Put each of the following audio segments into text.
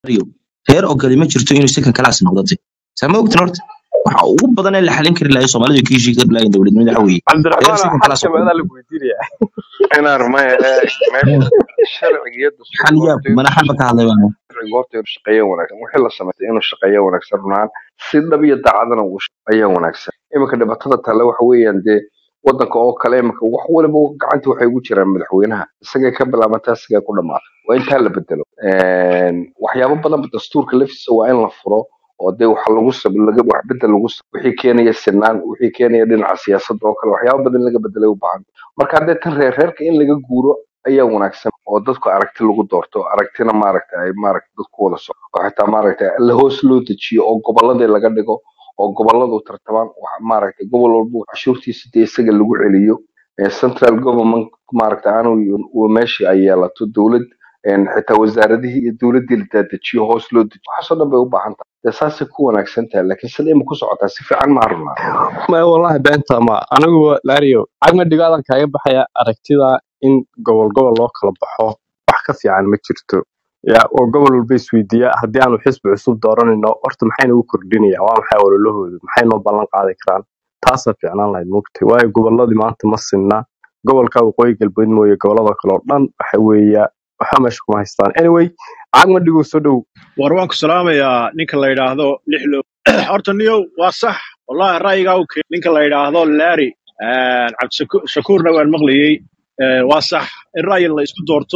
reer ogoli ma jirto inuu second class noqdo de saa ma ogtin horta waxa ugu badan ee la xalin kari lahayo soomaalidu ka heshii kari lahayen dowladnimada waxa weeye reer cabdiraxmaan second class xalka oo meedaa lagu weydiinaya inaan maya meesha sharciga iyo xal dastuurka yaab horta inuu mana xalba ka hadlay baan sharciga horta inuu shaqeeyo wanaagsan wixii la sameeyay inuu shaqeeyo wanaagsan runaan si dhab iyo daacadana uu shaqeeyo wanaagsan iminka dhibatada talle waxa weeyaan dee wadanka oo kale iminka wax waliba gacanta waxay ugu jiraan madaxweynaha isagay ka bilaabataa isagay ku dhamaata waa intaa la bedelo Een, waxyaabo badan dastuurka laftiisa waa in la furo oo dee waxa lagu sab laga wax bedel lagu sab wixii keenaya sinaan wixii keenaya dhinaca siyaasadda oo kale waxyaabo badan in laga bedelay u baahan marka haddee tan reer reerka in laga guuro ayaa wanaagsan oo dadku aragti lagu doorto aragtina maaragta ay maaragta dadku wada so oo xitaa maaragta la hoos loo dejiyo oo gobolladii laga dhigo oo gobolladu tartamaan wax maaragta gobol walba cashuurtiisa dee isaga lagu celiyo ee central government maaragta aanu uu meeshii ay yeelato dowlad een xitaa wasaaradihii iyo dowladdii la daadajiyo hoos loo dejiyo waxaasoo dhan bay u baahan tahay dee saasay ku wanaagsan tahay laakiin sida ima ku socotaa si fiican ma harunaa ma wallahi beenta ma anigu lario cagma dhigaadan kaaga baxaya aragtida in gobol gobol loo kala baxo wax ka fiican ma jirto ya oo gobol walba isweydiiya haddii aanu xisbi cusub dooranayno horta maxayna u kordhinaya waa maxay ololahoodu maxay noo ballan qaadi karaan taasaa fiicnaan lahayd mugtay waayo goboladii maanta ma sinna gobolka waqooyi galbeed mooye gobolada kale oo dhan waxa weeya waxa meesha kuma haystaan anyway cagma dhigow soo dhow war waan ku salaamayaa ninka la yidhaahdo lixlo horta niyow waa sax wallahi ra'yigaa u keen ninka la yidhaahdo larry cabdishakuurna waan maqlayey Eh, waa sax in ra'yi la isku doorto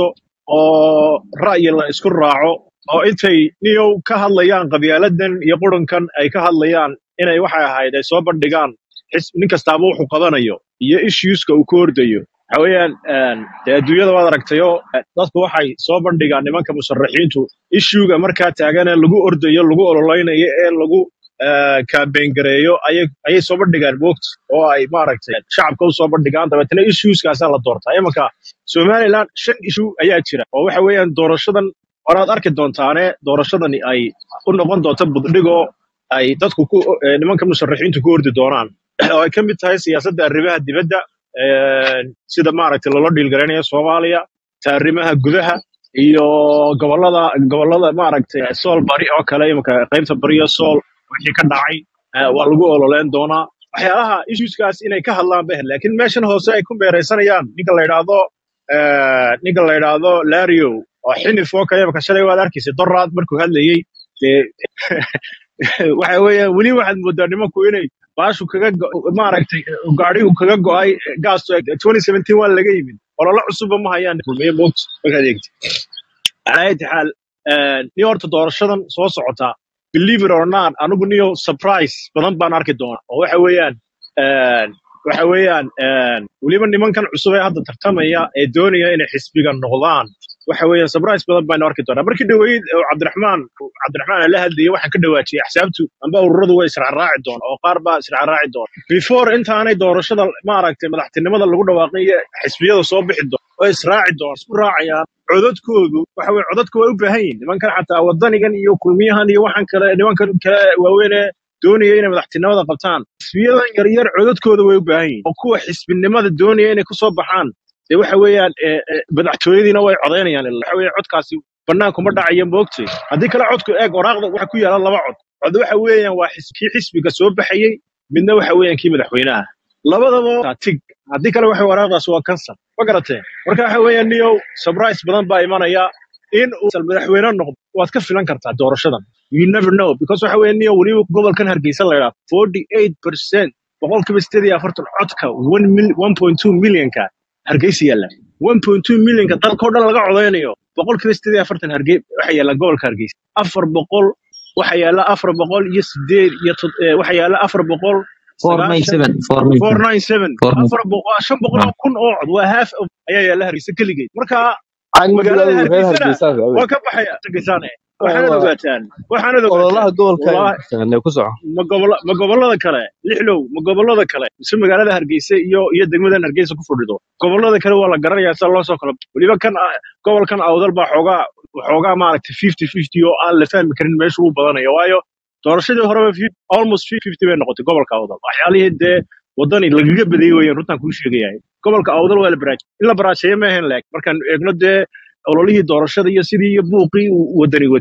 oo ra'yi la isku raaco oo intay niyow ka hadlayaan qabyaaladan iyo qurunkan ay ka hadlayaan inay waxay ahayd ay soo bandhigaan xis nin kastaaba wuxuu qabanayo iyo issueska uu ka ordayo waxa weeyaan een, dee adduunyada waad aragtayo eh, dadku waxay soo bandhigaan nimanka musharaxiintu issuega markaa taagan ee lagu ordayo lagu ololeynayo ee lagu campaign gareeyo ayay ayay soo bandhigaan moogta oo ay maaragtay shacabka u soo bandhigaan dabeetana issueskaasaa la doortaa imanka somaliland shan issue ayaa jira oo waxa weeyaan doorashadan horaad arki doontaane doorashadani ay u noqon doonto buddhigoo ay dadku ku eh, nimanka musharaxiintu ku ordi doonaan oo ay ka mid tahay siyaasadda arrimaha dibadda eh, sida maaragtay loola dhiilgaraynayo soomaaliya ta arrimaha gudaha iyo gobolada gobolada maaragtay sool bari oo kale imanka qaybta bari iyo sool wixii ka dhacay eh, waa lagu ololeyn doonaa waxyaalaha issueskaas inay ka hadlaan beh laakiin meeshan hoose ay ku meeraysanayaan ninka la yidhaahdo eh, ninka la yidhaahdo lario oo xinif oo kale imanka shalay waad arkaysa doraad markuu hadlayey dee waxa weeyaan weli waxaad moodaa nimanku inay baashu kaga go- maaragtay gaadhigu kaga go'ay gaasto 2017 waa laga yimid olole cusubba ma hayaan kulmiye moogta markaad eegti على اي حال نيو horta doorashadan soo socota believe it or not anigu niyo surprise badan baan arki doonaa oo waxa weeyaan een, waxa weeyaan een, weliba nimankan cusub ee hadda tartamaya ee doonaya inay xisbiga noqdaan waxa weeyaan surprise badan baan arki doonaa markii dhaweyd oo cabdiraxmaan cabdiraxmaan la hadlayay waxaan ka dhawaajiyay axsaabtu amba ururadu way israacraaci doonaa oo qaar baa israacraaci doona before intaanay doorashada maaragtay madaxtinimada lagu dhawaaqin iyo xisbiyada soo bixi doona oo israaci doona isku raacayaan codadkoodu waxa weye codadku way u baahan yihin nimankan xataa wadanigan iyo kulmiyahan iyo waxaan kale nimankan kale waaweyn ee doonaya inay madaxtinimada qabtaan xisbiyadan yaryar codadkooda way u baahan yihin oo kuwa xisbinimada doonaya inay kusoo baxaan dee waxa weeyaan eh, eh, madaxtooyadiina way codaynayaan ilaa waxa weeye codkaasi bannaankuma dhacayo moogtay haddii kale codku eeg waraaqda waxa ku yaala laba cod cod waxa weeyaan waa xis- kii xisbiga soo baxayey midna waxa weeyaan kii madaxweynaha labadaba waa tig haddii kale waxa waraaqdaas waa kansar ma garatee marka waxa weeyaan niyow surprise badan baa imanaya in uu sal madaxweyne noqdo waad ka filan kartaa doorashadan you never know because waxa weeye niyow weliba gobolkan hargeysa la yidhaha forty eight percent boqolkiiba sideed iyo afartan codka one mil one point two millionka hargeysa yaalla one point two millionka dalkao dhan laga codeynayo boqolkiiba sideed iyo afartan harge waxa yaalla gobolka hargeysa afar boqol waxa yaalla afar boqol iyo sideed iyo tod- eh, waxa yaalla afar boqol sagaashan 497 497 497 afar boqol shan boqol oo kun oo cod waa half of ayaa yaalla hargeysa keligeed marka cagma magaalada dhigaadan reer hargeysana hargeysa waa ka baxaya hargeysaane waxaanad ogaataan waxaanad ololaha ogaataan gobolka ay wallahi taqaanay ku soco ma gobola ma gobolada kale lixlow ma gobolada kale mise magaalada hargeysa iyo iyo degmadan hargeysa ku fadhido gobolada kale waa la garanayaa sida loo soo kala weliba kan ah, gobolkan awdal baa xoogaa xoogaa maaragtay fifty fifty oo aan la fahmi karin meesha uu badanayo waayo doorashadii horeba fi- almost fifty bay noqotay gobolka awdal waxyaalihii dee wadani lagaga badiyey weeyaan runtaan kuu sheegayahay gobolka awdal waa la baraajay in la baraajeeyo ma ahayn laak markaan eegno dee ololihii doorashada iyo sidii iyo buuqii uu wadani watay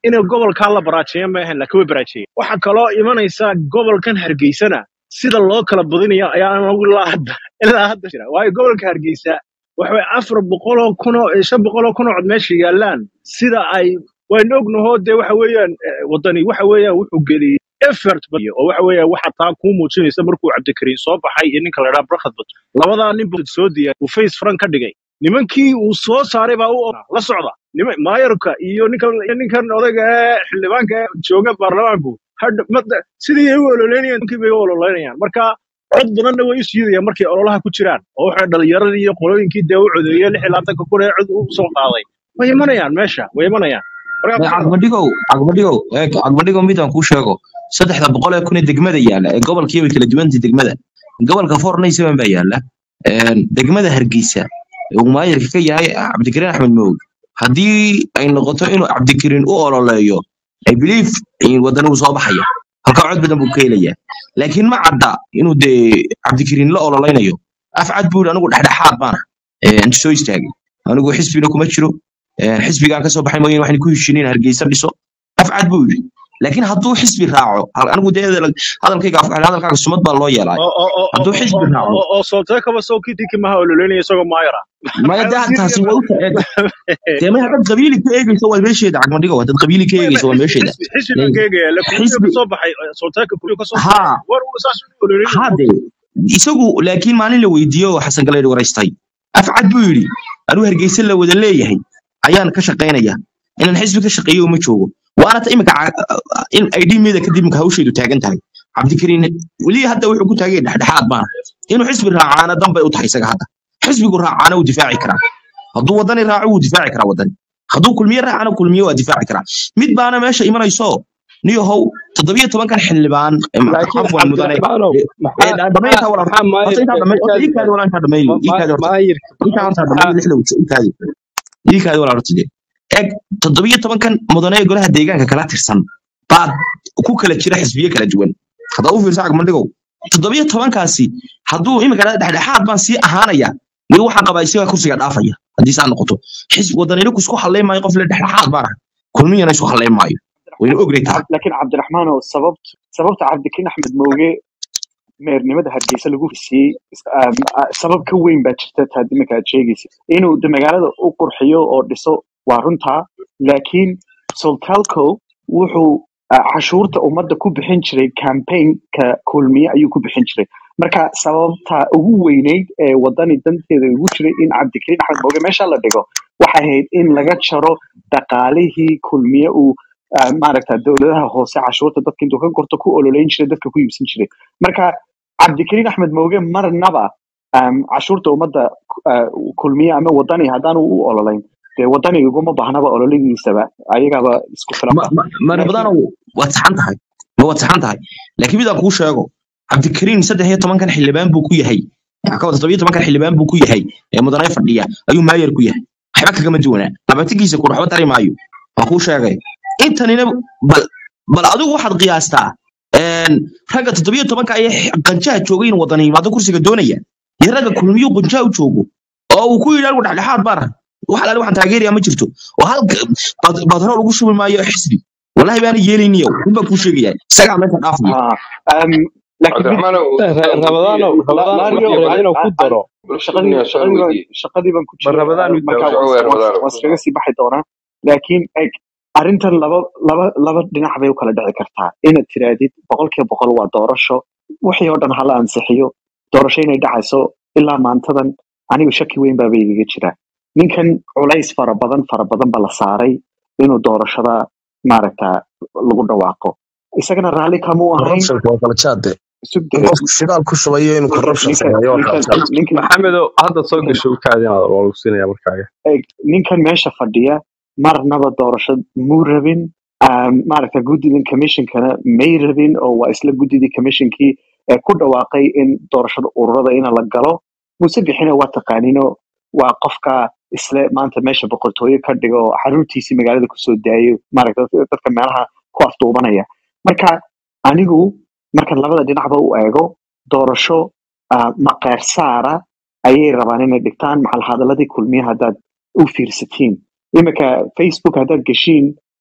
inay gobolkaa la baraajeeya ma ahayn laakiin way baraajeeyeen waxaa kaloo imanaysa gobolkan hargeysana sida loo kala badinayo ayaa anagu ilaa hadda ilaa hadda jira waayo gobolka hargeysa waxa way afar boqoloo kunoo shan boqoloo kunoo cod meesha yaallaan sida ay waynu ognahoo dee waxa weeyaan eh, wadani waxa weeyaan wuxuu geliyey effort badiyo oo waxa weeyaan waxa taa kuu muujinaysa markuu cabdikariin soo baxay iyo ninka la idhaha barkhad bato labadaa nin buu soo diyaar uu face frank ka dhigay nimankii uu soo saaray baa u ogaa la socda nima- maayarka iyo ninkan iyo ninkan odayga ee xildhibaanka ee jooga baarlamaanku hadh- mada- sidii ay u ololeynayaan ninkii bay u ololeynayaan marka cod badanna way u siidayaan markay ololaha ku jiraan oo waxay dhalinyaradii iyo qolooyinkii dee u codeeyey lix iyo labaatanka kun ee cod u soo qaaday way imanayaan meesha way imanayaan marka May cagmadhigow cagmadhigow eeg cagmadhigow midaan kuu sheego saddexda boqol ee kun ee degmada yaalla ee gobolkii way kala duwantay degmada gobolka fornay seven baa yaalla Een, degmada hargeysa uu maayarka ka yahay cabdikariin axmed moog haddii ay noqoto inuu cabdikariin u ololeeyo i believe in wadanigu soo baxaya halkaa cod badan buu ka helayaa laakiin ma cadda inuu dee cabdikariin la ololeynayo af cad buu yidhi anigu dhexdhexaad baana Een, soo istaagay anigu xisbina kuma jiro Een, xisbigaan ka soo baxay mooyeen waxaan ku heshiinin hargeysa dhiso afcad buu yidhi laakiin hadduu xisbi raaco hal- anigu dee hadal- hadalkayga af- hadalkaaga sumad baa loo yeelay oo oo oo hadduu oo xisbi raaco oo oo solteekaba soo kidiki maha ololeynaya isagoo maayara maya maxaa dee taasi waa u ta- dee maya haddaad qabiili ka eegeyso waa meesheeda cagmadhigo haddaad qabiili ka eegeyso waa meesheeda xisbi xisbi baan ka eegaya la kulmiyo xisbi ka soo baxay solteeka kulmiyo ka soo baxay haa war uu saas u ololeynaya haa dee isagu laakiin maalin la weydiiyo oo xasan galeydh waraystay afcad buu yidhi anuu hargeysa la wada leeyahay ayaan ka shaqaynaya inaan xisbi ka shaqeeyo uma joogo waana ta imika in id meeda kadib imika hawsheedu taagan tahay cabdikariin weli hadda wuxuu ku taagay dhexdhexaad baana inuu xisbi raacaana danbay u tahay isaga hadda xisbigu raacaana wuu difaaci karaa hadduu wadani raaco wuu difaaci karaa wadani hadduu kulmiye raacana kulmiye waa difaaci karaa mid baana meesha imanayso niyahow toddobiyo tobankan xildhibaan em, laakiin afwan mudane cabdiraxmaanow ee maxaa dhamayta walaal maxaa horta intaa maayirka dhamay horta markaad iikaadi walaa intaa dhamayli ma- iikaadi ma- horta maayirka intaa horta maxaa dhamayli lixda wajho iikaadi iikaadi walaa horta dee eeg toddobiyo tobankan mudane ee golaha deegaanka kala tirsan baad ku kala jira xisbiye kala duwan haddaa u fiirsa cagmandhigow toddobiyo tobankaasi hadduu imika dhexdhexaad baan sii ahaanaya weli waxaan qabaa isagaa kursiga dhaafaya haddii saa noqoto xisbi wadanina isku halleyn maayo qof le dhexdhexaad baan ahay kulmiyana isku halleyn maayo wayna ognay tahay Cab- laakiin cabdiraxmaan oo sababt sababta cabdikariin axmed mooge meernimada hargeysa lagu heshiiyey is- um, ah, sabab ka weyn baa jirta taa iminka aad sheegaysa inuu de magaalada u qurxiyo oo dhiso waa runtaa laakiin soltalco wuxuu ah, cashuurta ummadda ku bixin jiray campaignka kulmiye ayuu ku bixin jiray marka sababta ugu weyneyd ee wadani danteeda ugu jiray in cabdikariin axmed mooge meesha la dhigo waxay ahayd in laga jaro dhaqaalihii kulmiye uu ah, maaragta dowladaha hoose cashuurta dadka intuu ka gorto ku ololeyn jiray dadka ku iibsan jiray marka cabdikariin axmed mooge marnaba um, cashuurta ummadda ah, kulmiye ama wadani haddaanu u ololeyn dee wadani iguma baahnaba ololihiisaba ayagaba isku filan ma ba ma- ma laakiin nabadanow waad saxan tahay ma waad saxan tahay laakiin midaan kuu sheego cabdikariin saddex iyo tobankan xildhibaan buu ku yahay ka wada toddobiyo tobankan xildhibaan buu ku yahay ee mudane fadhiya ayuu maayar ku yahay waxba kagama duwanaa labatigiisa ku waxba tari maayo waan kuu sheegay intanina bal bal adigu waxaad qiyaastaa een, ragga toddobiyo tobanka ayaa qanjaha joogay in wadani yimaado kursiga doonaya iyo ragga kulmiyu qanjaha u joogo oo uu ku yidhi anigu dhexdhexaad baan ahay wax alaali waxaan taageeraya ma jirto oo halka bad- batrool ugu shubi maayo xisbi wallahi baana yeelayniyo run baan kuu sheegaya isagaa meesha dhaafaya Ah, um, laakiin mid cabdiraxmaan rabadaano La- rabadaan Lario, waxaan rabaa an- inaan ku an- daro shaqadii sugnaya su'aal shaqadii baan weydiiye shaqadii baan ku ma jira rabadaan uh, u marka daawo waan soo weer waan wadaaro waan iskaga sii baxi doonaa laakiin eg arrintan laba laba laba dhinac bay u kala dhici kartaa inaad tirahdid boqolkiiba boqol waa doorasho wixii oo dhan hala ansixiyo doorasho inay dhacayso ilaa maantadan anigu shaki weyn baaba igaga jira ninkan culays fara badan fara badan ba la saaray inuu doorashada maaragta lagu dhawaaqo isagana raalli kamuu ahayn corruptionka waa kala jaade sugde in qofku shidaal ku shubayo inuu ninkan corruption ninkan sameeyo waa kala ninkan jaade ninkan maxamedow hadda soo ninkan gasho u kaadinaad waa lagu siinaya markaaga eeg, ninkan meesha fadhiya marnaba doorasho muu rabin um, maaragta guddidan commissionkana may rabin oo waa isla guddidii commissionkii ee ku dhawaaqay in doorashada ururada ina la galo muse bixina waa taqaanino waa qofka isle maanta meesha boqortooyo ka dhigo oo xaruurtiisii magaalada kusoo daayo maaragta dadka dadka meelaha ku afduubanaya marka anigu markan labada dhinacba u eego doorasho ah, maqeer saara ayay rabaan inay dhigtaan maxal hadaladii kulmiye haddaad u fiirsatiin iminka facebook haddaad geshiin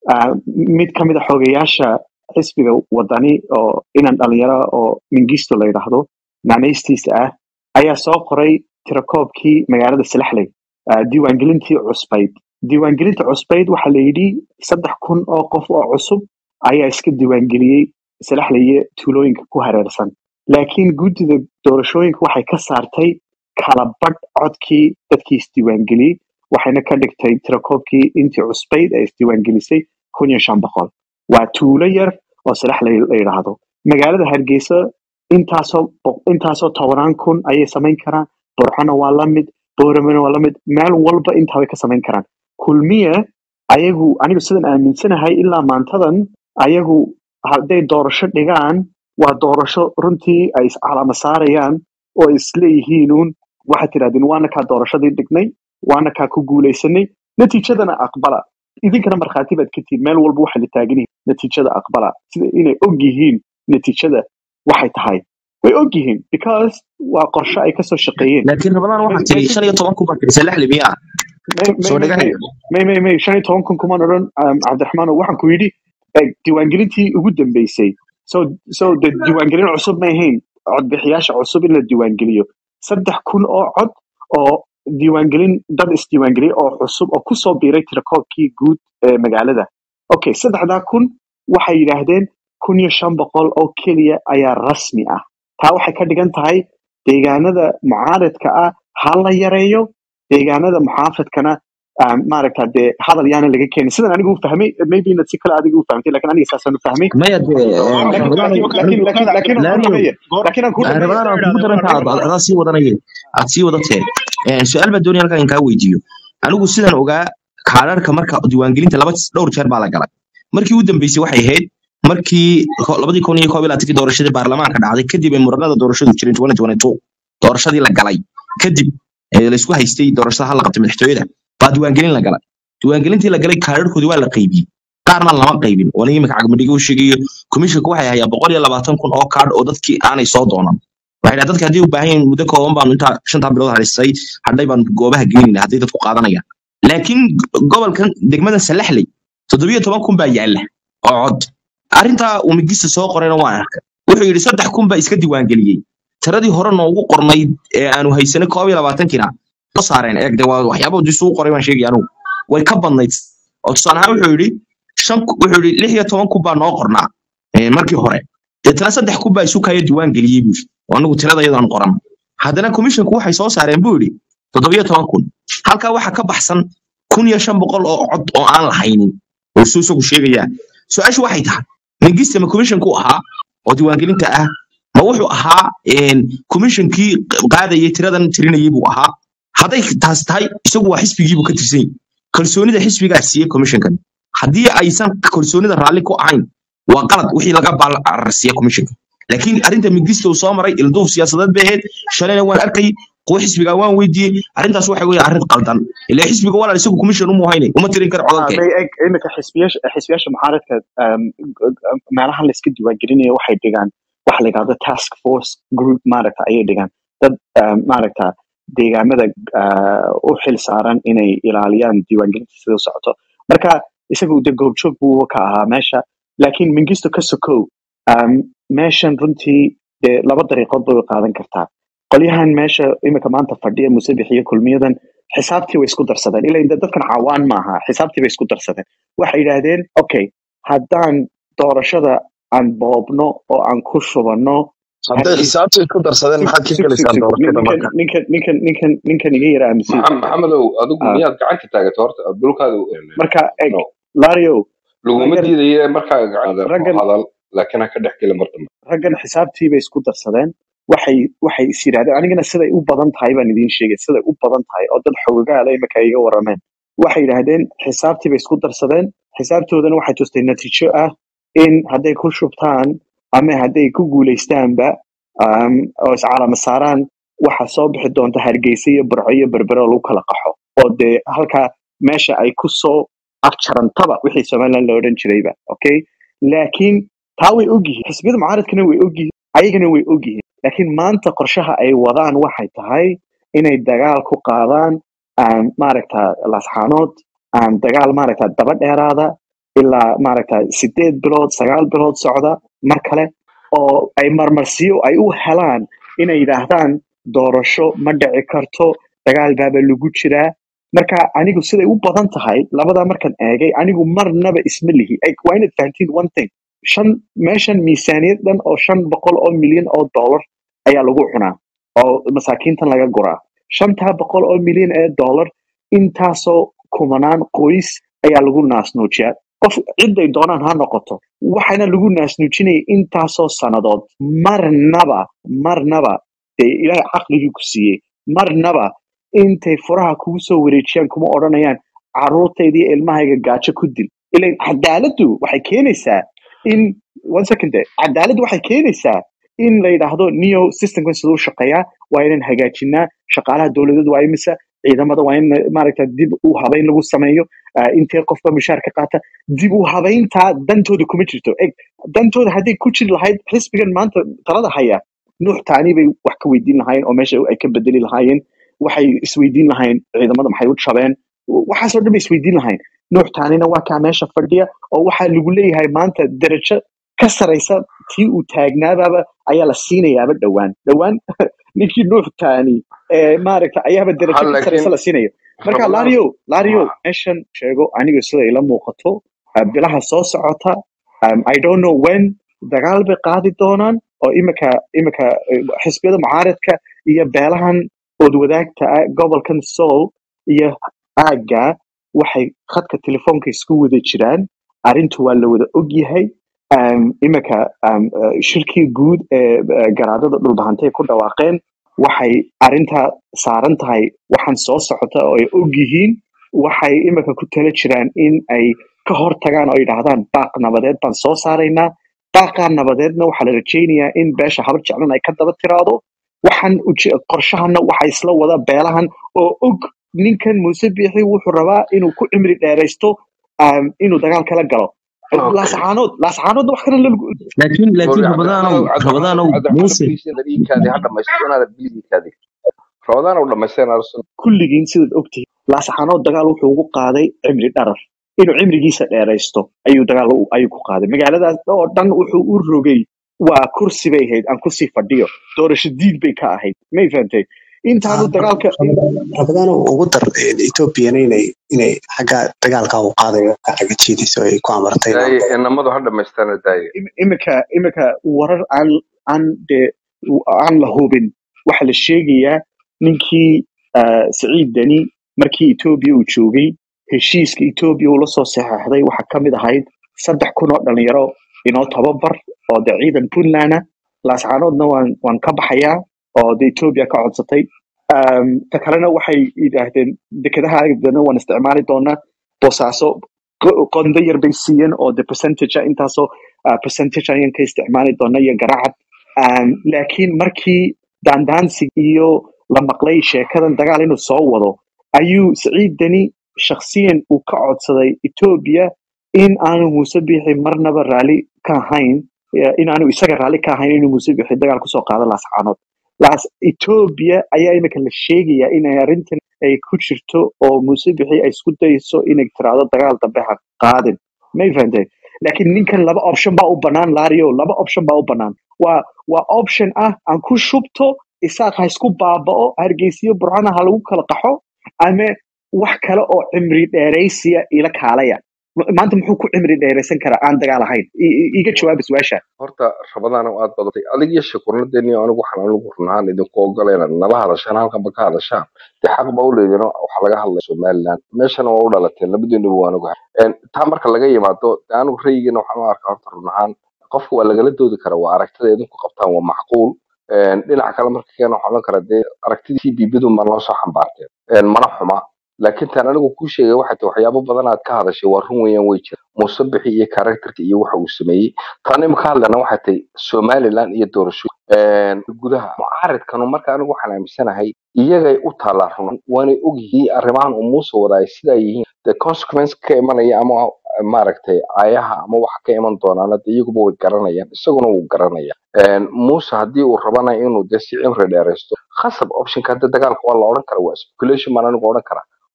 ah, mid ka mid a xogayaasha xisbiga wadani oo inan dhalinyaro oo mingisto la yidhaahdo naanaystiisa ah ayaa soo qoray tirakoobkii magaalada salaxley ah, diiwaangelintii cusbayd diiwaangelinta cusbayd waxaa la yidhi saddex kun oo qof oo cusub ayaa iska diiwaangeliyey salaxleye tuulooyinka ku hareersan laakiin guddida doorashooyinka waxay ka saartay kala badh codkii dadkii isdiiwaangeliyey waxayna ka dhigtay tirakoobkii intii cusbayd ay isdiiwaangelisay kun iyo shan boqol waa tuulo yar oo salaxley la yidhaahdo magaalada hargeysa intaasoo boq- intaasoo tobanaan kun ayay samayn karaan borxona waa la mid booramena waa la mid meel walba intaa way ka samayn karaan kulmiye ayagu anigu sidan aaminsanahay ilaa maantadan ayagu hadday doorasho dhigaan waa doorasho runtii ay iscalama saarayaan oo ay isleeyihiinuun waxaad tidhahdeen waana kaa doorashadii dhignay waana kaa ku guulaysanay natiijadana aqbala idinkana markhaati baad ka tihiin meel walba waxa la taagan yihiin natiijada aqbala sida inay og yihiin natiijada waxay tahay way og yihiin because waa qorshe ay kasoo shaqeeyeen laakiin ramadaan may waxaa may tiri shan iyo toban kun baa tiri salaxli miyaa may may soo may may dhagahayo may may may shan iyo toban kun kumaan odhan um, cabdiraxmaan waxaan ku yidhi eh, diiwaangelintii ugu dambeysay so so de diiwaangelin cusub ma ahayn codbixiyaasha cusub in la diiwaangeliyo saddex kun oo cod oo diiwaangelin dad isdiiwaangeliyay oo cusub oo kusoo biiray tirakoobkii guud ee magaalada okay saddexdaa kun waxay yidhaahdeen kun iyo shan boqol oo keliya ayaa rasmi ah taa waxay ka dhigan tahay deegaanada mucaaradka ah ha la yareeyo deegaanada muxaafadkana um, maaragta dee hadal yaana laga keenin sidan anigu u fahmay maybe inaad si kale adiga u fahmtay lakin aniga saasaan u fahmay maya dee laakiin ramadaan laakiin laakiin laakiin laakiin aan kuu laariyo dhameeye laakiin aan kuu dhameeye ramadaan aan kugu daran taa adaa sii wadanayeen aad sii wadatee su-aal baa doonaya halkaa in kaa weydiiyo anigu sidan ogaa kaadharka marka diiwaangelinta laba dhowr jeer baa la galay markii u dambeysay waxay ahayd markii ko- labadii kun iyo koob iyo labaatankii doorashadii baarlamaanka dhacday kadib ay muranada doorashadu jireen 2022 doorashadii la galay kadib ee laysku haystay doorashada hal la qabtay madaxtooyada baa diiwaangelin la galay diiwaangelintii la galay kaadharkoodii waa la qaybiyey qaarna lama qaybin oo nin imika cagmadhiga u sheegayo komishanka waxay hayaa boqol iyo labaatan kun oo kaadh oo dadkii aanay soo doonan waxay dhaha dadka haddii u baahan yihiin muddo kooban baanu intaa shantaa bilood harisay hadhay baanu goobaha geynayna hadday dadku qaadanayaan laakiin gobolkan degmada salaxley toddobiyo toban kun baa yaalla oo cod arrintaa uu migista soo qorayna waan arkay wuxuu yidhi saddex kun baa iska diiwaangeliyey tiradii hore noogu qornayd ee aanu haysanay koob iyo labaatankina soo saareen eeg de waa waxyaaba disuu qoray baan sheegaya anugu way ka badnayd oo tusaale ahaan wuxuu yidhi shan ku- wuxuu yidhi lix iyo toban kun baa noo qornaa eh, markii hore deetana saddex kun baa isu kaya diiwaan geliyey buu yidhi oo anigu tirada iyadaan qoran haddana komishanku waxay soo saareen buu yidhi toddobiyo toban kun halkaa waxaa ka baxsan kun iyo shan boqol oo cod oo aan lahaynin oo suu isagu sheegayaa su-aashu waxay tahay mingiste ma komishanku ahaa oo diiwaangelinta ah ma wuxuu ahaa een, komishankii qaadayay tiradan tirinayay buu ahaa hadday taas tahay isagu waa xisbigiibuu ka tirsan yahay kalsoonida xisbigaa siiyey komishankan haddii aysan kalsoonida raalli ku ahayn waa qalad wixii laga baalcarsiiya komishanka laakiin arrinta mingista uu soo maray ilduuf siyaasadeed bay ahayd shalayna waan arkay kuwa xisbigaa waan weydiiyey arrintaas waxa weeye arrin qaldan ilaa xisbiga walaal isagu komishan uma hayne uma tirin karo Ah, codadkeen may eg iminka xisbiyaasha xisbiyaasha mucaaradka um, meelahan la iska diiwaangelinayo waxay dhigaan waxa la yidhahdo task force group maaragta ayay dhigaan dad um, maaragta deegaamada ah, u xil saaran inay ilaaliyaan diiwaangelinta sida u socoto marka isagu de goobjoog buu ka ahaa meesha laakiin mingisto ka sokow um, meeshan runtii dee laba dariiqood bay u qaadan kartaa qolyahan meesha iminka maanta fadhiya musabix iyo kulmiyadan xisaabtii way isku darsadeen ilaa inta dadkan cawaan maaha xisaabtii bay isku darsadeen waxay yidhaahdeen okay haddaan doorashada aan boobno oo aan ku shubanno hadday hargeysa xisaabta isku darsadeen sug maxaad ka sug sug gelaysaa sug doorashada ninkan marka ninkan ninkan ninkan ninkan iga yara aaminsan Maxam- maxamedow adigu Ah, miyaad gacanta taagato horta dhulkaada marka eg no lario laguma raggan diidaye markaa gacanta raggan hadal laakiin ha ka dhex gelin mar dambe raggan xisaabtii bay isku darsadeen waxay waxay is yidhahdeen anigana siday u badan tahay baan idiin sheegay siday u badan tahay oo dad xogogaala imika ay iga warameen waxay yidhaahdeen xisaabtii bay isku darsadeen xisaabtoodana waxay tustay natiijo ah in hadday ku shubtaan ama hadday ku guuleystaanba um, oo iscalama saaraan waxa soo bixi doonta hargeysa iyo burco iyo berbero lagu kala qaxo oo dee halkaa meesha ay ku soo afjarantaba wixii somaliland la odhan jirayba okay laakiin taa way ogyihiin xisbiyada mucaaradkana way ogyihiin ayagana way ogyihiin laakiin maanta qorshaha ay wadaan waxay tahay inay dagaal ku qaadaan aan maaragta lasxaanood aan dagaal maaragta daba dheeraada ilaa maaragta sideed bilood sagaal bilood socda mar kale oo ay marmarsiyo ay u helaan inay yidhaahdaan doorasho ma dhici karto dagaal baaba lagu jiraa marka anigu siday u badan tahay labadaa markaan eegay anigu marnaba isma lihi Eg, waa inaad fahantiin one thing shan meeshan miisaaniyad dhan oo shan boqol oo milyan oo dollar ayaa lagu cunaa oo masaakiintan laga guraa shantaa boqol oo milyan ee dollar intaasoo kumanaan qoys ayaa lagu naasnuujiyaa qof ciday doonaan ha noqoto waxaana lagu naasnuujinaya intaasoo sannadood marnaba marnaba dee ilaahay caqligii ku siiyey marnaba intay furaha kugu soo wareejiyaan kuma odhanayaan caruurtayda iyo ilmahayga gaajo ku dil ilan cadaaladdu waxay keenaysaa in one second eh, cadaaladdu waxay keenaysaa in la yidhaahdo neo systemkan siduu u shaqeeyaa waa inaan hagaajinaa shaqaalaha dowladeed waa imisa ciidamada waa in maaragta dib u habayn lagu sameeyo ah, intee qofba mushaar ka qaata dib u habayntaa dantooda kuma jirto eg dantooda hadday ku jiri lahayd xisbigan maanta talada haya nuux taani bay wax ka weydiin lahaayeen oo meesha ay ka bedeli lahaayeen waxay isweydiin lahayn ciidamada maxay u jabeen waxaasoo dhan bay isweydiin lahayn nuux taanina waa kaa meesha fadhiya oo waxaa lagu leeyahay maanta derajo ka saraysa tii uu taagnaababa ayaa la siinayaaba dhowaan dhowaan ninkii nuux taani ee maaragta ayaaba ha derajo ka saraysa laakiin la siinayo marka ramadaan lario lario ha meeshan sheego aniga sida ila muuqato ah, bilaha soo socota um, i don't know when dagaal bay qaadi doonaan oo imika imika eh, xisbiyada mucaaradka iyo beelahan ood wadaagta ah gobolkan soul iyo aagga waxay khadka telefoonka isku wada jiraan arrintu waa la wada ogyahay um, imika um, uh, shirkii guud ee uh, garaadada dhulbahantay ku dhawaaqeen waxay arrintaa saaran tahay waxaan soo socota oo ay og yihiin waxay imika ku tala jiraan in ay ka hor tagaan oo yidhaahdaan baaq nabadeed baan soo saaraynaa baaqaa nabadeedna waxaa la rajaynayaa in beesha habar jeclan ay ka daba tiraado waxaan uje- qorshahana waxaa isla wada beelahan oo og ninkan muuse biixi wuxuu rabaa inuu ku cimri dheeraysto um, inuu dagaal kala galo okay laascaanood laascaanoodna wax kale lagu laakiin sorry laakiin cabdi rabadaanow cabdi rabadaanow cabdi muuse please inaad iikaadi ha dhamaysto inaad please iikaadi ramadaan u dhamaysteen arsenal kulligiin sidaad ogtihiin laascaanood dagaal wuxuu ugu qaaday cimri dharar inuu cimrigiisa dheeraysto ayuu dagaal u- ayuu ku qaaday magaaladaas oo dhan wuxuu u rogay waa kursi bay ahayd aan kusii fadhiyo doorasho diid bay ka ahayd may fahantay intaanu dagaalka rabadaan ugu dar ethoobiana inay inay xagga dagaalka u qaadayo ka xagga jiidayso ay ku amartay daaye inamadu ha dhamaysteena daaye im- imika imika warar aan aan dee aan la hubin waxaa la sheegayaa ninkii ah, siciid deni markii etoobiya uu joogay heshiiska etoobiya uu la soo saxeexday waxaa ka mid ahayd saddex kun oo dhalinyaro inoo tababar oo de ciidan puntland ah laascaanoodna waan waan ka baxayaa oo de etoobiya ka codsatay Um, ta kalena waxay yidhaahdeen dekedaha dana waan isticmaali doonaa boosaaso qo- qondo yar bay siiyeen oo de percentage ah, intaasoo uh, percentage ayaan ka isticmaali doona iyo garacad um, laakiin markii daandaansi iyo la maqlay sheekadan dagaal inuu soo wado ayuu siciid deni shakhsiyan uu ka codsaday etoobiya in aanu muuse bixi marnaba raalli ka ahayn eh, in aanu isaga raalli ka ahayn inuu muuse bixi dagaal kusoo qaado laascaanood laas etoobiya ayaa imika la sheegayaa inay arrintan ay ku jirto oo muuse bixi ay isku dayso inay tiraahdo dagaal dambe ha qaadin may fahantay laakiin ninkan laba option baa u banaan lario laba option baa u banaan waa waa option ah aan ku shubto isaaq ha isku baaba'o hargeysiyo burcana ha lagu kala qaxo ama wax kale oo cimri dheeraysiya ila kaalaya Ma- maanta muxuu ku cimri dheeraysan karaa aan dagaal ahayn I- i- iga jawaaba su-aasha horta rabadaan aad badatay adig iyo shakurnadeeni anigu waxaan anigu runahaan idinku ogolayna nala hadashaan halkanba ka hadashaan dee xaq ba u leedino waxaa laga hadlaya somaliland meeshana waa u dhalateen labadiinuba waan ogahay Een, taa marka laga yimaado dee anigu rayigiina waxaan u arkaa horta runahaan qofka waa lagala doodi karaa waa aragtida idinku qabtaan waa macquul Een, dhinaca kale marka keena waxaan oran karaa dee aragtidii cbbdun baan loo soo xambaarteen Een, mana xuma laakiin tan anigu kuu sheegay waxay tahay waxyaabo badan aad ka hadashay waa run weeyaan way jira muuse bixi iyo karakterka iyo waxa uu sameeyey tan imika hadlana waxay tahay somaliland iyo doorasho Een, gudaha mucaaridkanu marka anigu waxaan aaminsanahay iyagay u taalaa run waanay ogyihiin arrimahan uu muuse wadaay sidaa yihiin the consequence ka imanaya ama maaragtay ayaha ama waxa ka iman doonaana de iyaguba way garanayaan isaguna wuu garanaya Een, muuse haddii uu rabana inuu de si cimri dheeraysto khasab optionka hadda dagaalka waa la odhan kara waa speculation baan anigu odhan kara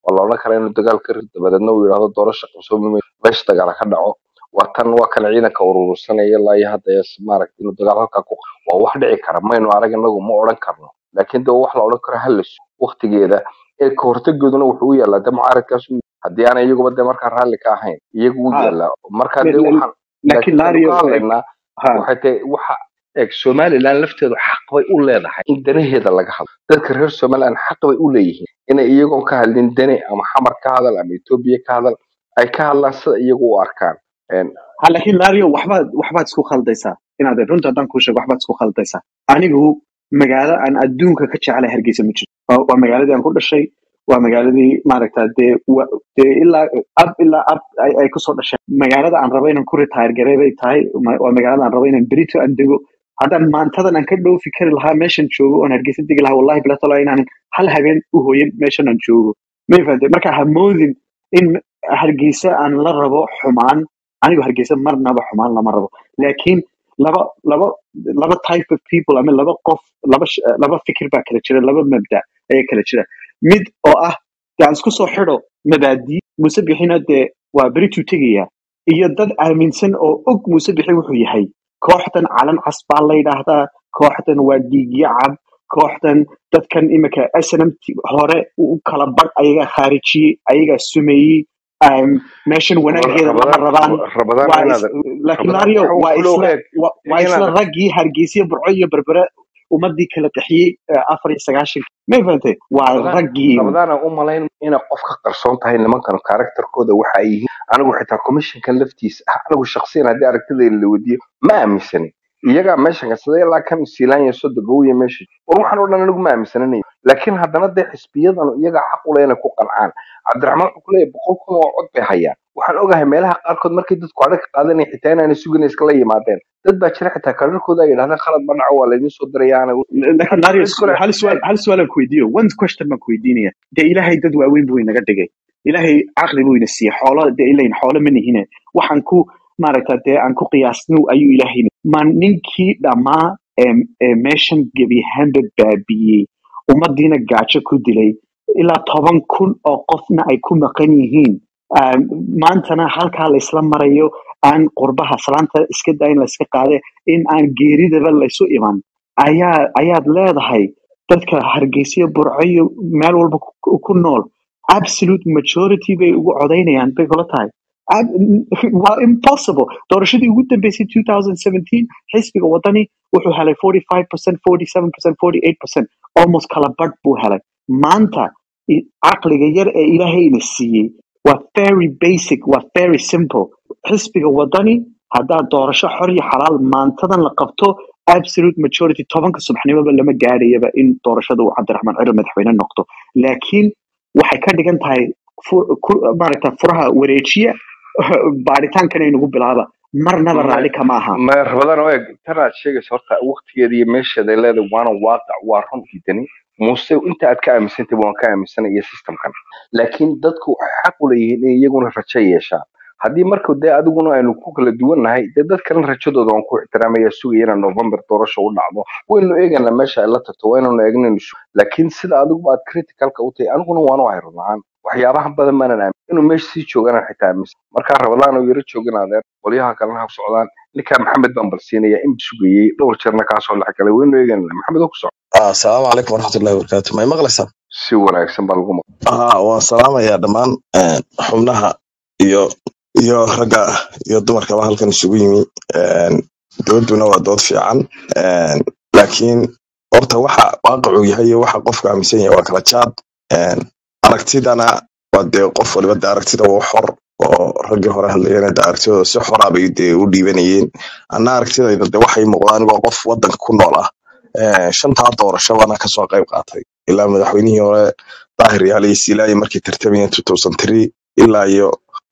waa la odhan karaa inuu dagaal ka rido dabadeedna uu yidhaahdo doorasha qabsoomi mayso meesha dagaala ka dhaco waa tan waa kan ciidanka urursanaya ilaa iyo hadda yes maaragta inuu dagaal halkaa ku waa wax dhici kara maynu arag inagu ma odhan karno laakiin de wax la odhan karo halis waqtigeeda ee ka hortagooduna wuxuu u yaalaa de mucaaradkaas u haddii aanay iyaguba de markaa raalli ka ahayn iyagu u ha yaalaa marka la- de la- waxaan laakiin laakiin waxaynu lario ka hadlaynaa ha waxay tahay waxa eeg somaliland lafteedu xaq bay u leedahay in danaheeda laga hadlo dadka reer somaliland xaq bay u leeyihiin inay iyagoon ka hadlin dane ama xamar ka hadal ama etoobiya ka hadal ay ka hadlaan sida iyagu u arkaan Een, ha laakiin lario waxbaad waxbaad isku khaldaysaa inaad runta haddaan kuu sheego waxbaad isku khaldaysaa anigu magaalo aan adduunka ka jeclay hargeysa ma jirto waa waa magaaladii aan ku dhashay waa magaaladii maaragta dee wa- dee ilaa ab ilaa ab ay ay kusoo dhasheen magaalada aan rabo inaan ku retire garey bay tahay ma- waa magaalada aan rabo inaan berito aan dego haddaan maantadan aan ka dhoofi kari lahaa meeshan joogo oon hargeysa degi lahaa wallahi bilatala inaanan hal habeen u hooyin meeshan aan joogo may fahamtay marka ha moodin in hargeysa aan la rabo xumaan anigu hargeysa marnaba xumaan lama rabo laakiin laba laba laba type of people ama laba qof laba sh- laba fikir baa kala jira laba mabda ayaa kala jira mid oo ah dee aan isku soo xidho mabaadii muuse bixina dee waa berituu tegaya iyo dad aaminsan oo og muuse bixi wuxuu yahay kooxdan calan cas baa la yidhaahdaa kooxdan waa dhiigyo cab kooxdan dadkan imika snm hore u kala bar ayagaa khaarijiyey ayagaa sumeeyey um, meeshan wanaageeda lama rabadaan rabaan rabadaan waa is inaad laakiin rabadaan lario waxa uu waa kulo isla eeg wa- waa isla inaad raggii hargeysa burco iyo berbere ummadii kala qaxiyey eh, afar iyo sagaashan may fahantay waa rabadaan raggii rabadaan aan u malayn inay qof ka qarsoon tahay nimankan karakterkooda waxa ay yihiin anigu xitaa commissionkan laftiisa ah anigu shakhsiyan haddii aragtidayda la weydiiyo ma aaminsani iyagaa meeshan kasada ilaa kan siilaanya sodogowiya meesha war waxaan oo dhan anigu ma aaminsananayo laakiin haddana dee xisbiyadan iyagaa xaq u leh inay ku qancaan cabdiraxmaan wuxuu kuleeyahay boqol kun oo cod bay hayaan waxaan ogahay meelaha qaarkood markay dadku adhag ka qaadanaya xitaa inaanay sugan iskala yimaadeen dad baa jira xitaa kararkooda ay yidhahdeen khalad ma dhaco waa laydin soo diraya aanay laakiin hadda lario cid kale hal suaal hal suaal aan ku weydiiyo one question baan ku weydiinaya dee ilaahay dad waaweyn buu inaga dhigay ilaahay caqli buu ina siiyey xoolo dee ilayn xoolo ma nihine waxaan ku maaragta dee aan ku qiyaasnu ayuu ilaahay ma ninkii dhammaa ee ee meeshan gebi ahaanba baabiyey ummadiina gaajo ku dilay ilaa toban kun oo qofna ay ku maqan yihiin Um, maantana halkaa laysla marayo aan qurbaha salaanta iska daa in layska qaade in aan geeridaba laysu iman ayaa ayaad leedahay dadka hargeysa burcayo meel walba ku ku nool absolute majority bay ugu codaynayaan bay kula tahay Ab- waa impossible doorashadii ugu dambeysay 2017 xisbiga wadani wuxuu helay 45% 47% 48% almost kala badh buu helay maanta i- caqliga yar ee ilaahayna siiyey waa very basic waa very simple xisbiga wadani haddaad doorasho xor iyo xalaal maantadan la qabto absolute majority tobanka subaxnimoba lama gaadhayaba in doorashada uu cabdiraxmaan ciro madaxweyne noqdo laakiin waxay ka dhigan tahay fu- ku- maaragta furaha wareejiya baaritaankan ay nagu bilaaba marnaba ma raalli kama aha ma rabadaan oo eeg tan aad sheegaysa horta waqtigeeda iyo meesheeda ay leedahay waana waaqac waa runtii dani muuse inta aad ka aaminsantay waan ka aaminsanay iyo systemkan laakiin dadku waxay xaq u leeyihiin in iyaguna rajo yeeshaan haddii marka dee adiguna aynu ku kala duwannahay dee dad kalena rajadooda waan ku ixtiraamaya sugaya inaan november doorasho u dhacdo waynu eeganaa meesha ay la tagto waynanu eegnaynu su laakiin sida adiguba aad criticalka u tahay aniguna waanu ahay run ahaan waxyaabahan badan maanan aamin inuu meesha sii jooganaan xitaa aaminsan markaa rabadaan oo yaro joogan adeer qolyaha kalena ha ku socdaan ninkaa maxamed baan balsiinaya in sugayey dhowr jeerna kaasoo dhex galay waynu eeganaa maxamed oo ku soco Ah, asalaamu calaykum waraxmatullahi wabarakaatu may maqlaysaan si wanaagsan baa lagu maqan Ah, waan salaamayaa dhammaan eh, xubnaha iyo iyo ragga iyo dumarkaba halkan isugu yimi Eh, dooduna waa dood fiican Eh, laakiin horta waxa waaqicuu yahay iyo waxa qofku aaminsan yahay waa kala jaad Eh, aragtidana waa dee qof waliba de aragtida waa xor oo raggii hore hadlayeen de aragtidooda si xora bay dee u dhiibanayeen anna aragtidayda de waxay muuqdaan waa qof wadanka ku nool ah Eh, shantaa doorasho baana kasoo qayb qaatay ilaa madaxweynihii hore daahir yaale iyo silaayi markay tartamayeen 2003 ilaa iyo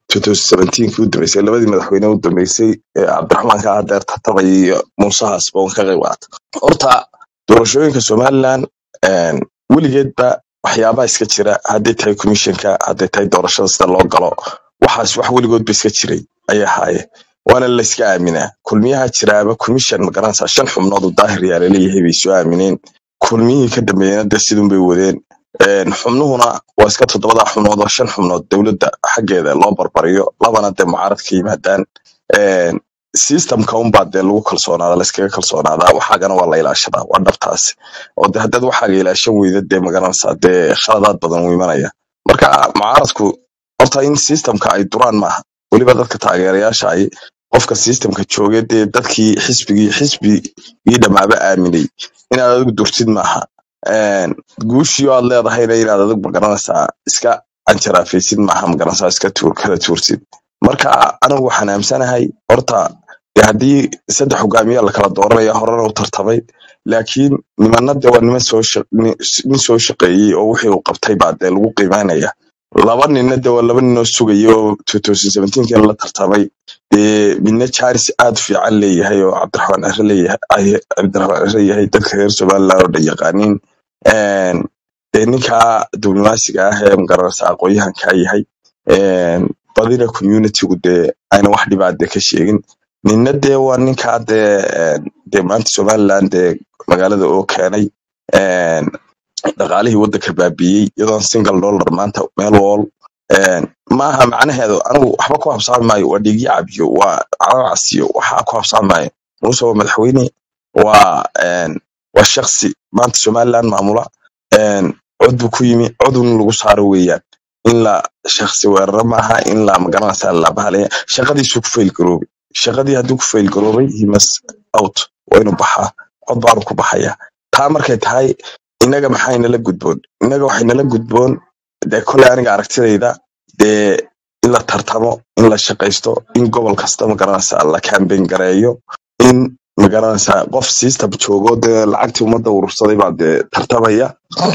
2017 u dambeysay labadii madaxweyne u dambeysay ee cabdiraxmaan ka adeer tartamay iyo muusahaas baan ka qayb qaatay horta doorashooyinka somaliland een, weligeedba waxyaabaha iska jira hadday tahay commissionka hadday tahay doorashada sida loo galo waxaas wax weligoodba iska jiray ayay ahaayeen waana layska aaminaa kulmiyaha jiraaba commission magaranaysaa shan xubnood oo daahir yaale leeyahay bay soo aamineen kulmiyihii ka dambeeyena de sidun bay wadeen Een, xubnuhuna waa iska toddobada xubnood oo shan xubnood dowladda xaggeeda loo barbariyo labana dee mucaarad ka yimaadaan Een, systemka unbaa dee lagu kalsoonaada layskaga kalsoonaadaa waxaagana waa la ilaashadaa waa dhabtaasi oo de haddaad waxaaga ilaashan weyda dee magaranaysaa dee khaladaad badan uu imanaya marka mucaaradku horta in systemka ay duraan maaha weliba dadka taageerayaasha ay qofka systemka jooge dee dadkii xisbigii xisbigii dhamaaba aaminay inaad adigu durtid maaha Een, guushii oo aad leedahayna inaad adigu magaranaysaa iska canjaraafaysid maaha magaranaysaa iska tuur kala tuursid marka anigu waxaan aamsanahay horta dee haddii saddex hogaamiya la kala dooranaya horena u tartamay laakiin nimanna dee waa niman soo shaq- ni- nin soo shaqeeyey oo wixii uu qabtay baa dee lagu qiimaynaya laba ninna dee waa laba nin oo sugaya oo 2017 la tartamay dee midna jaaris aad u fiican leeyahay oo cabdiraxmaan cire leeyahay ay- cabdiraxmaan cire yahay dadka reer somaliland oo dhan yaqaaniin Een, dee ninka diblomaasiga ah ee magaranaysa aqoonyahanka yahay Een, badina communitygu dee ayna wax dhibaata ka sheegin ninna dee waa ninkaa dee een, dee maanta somaliland dee magaalada oo keenay Een, dhaqaalihii waddanka baabiiyey iyadoon single dollar maanta meel wall Een, maaha macnaheedu anigu waxba ku habsaami maayo waa dhiigyo cabiyo waa calaacasiyo waxa ku habsaami maayo muuse waa madaxweyne waa een, waa shaksi maanta somaliland maamula Een, cod buu ku yimi codun lagu saaro weeyaan in la shaksi weeraro maaha in la magaranaysa la bahalaya shaqadiisuu ku fail garoobay shaqadii hadduu ku fail garoobay he must out waa inuu baxaa cod baanu ku baxaya taa markay tahay inaga maxay nala gudboon inaga waxay nala gudboon dee koley aniga aragtidayda dee in la tartamo in la shaqaysto in gobol kasta magaranaysa la campaign gareeyo in magaranaysa qof system joogo dee lacagtii ummadda urursaday baa dee tartamaya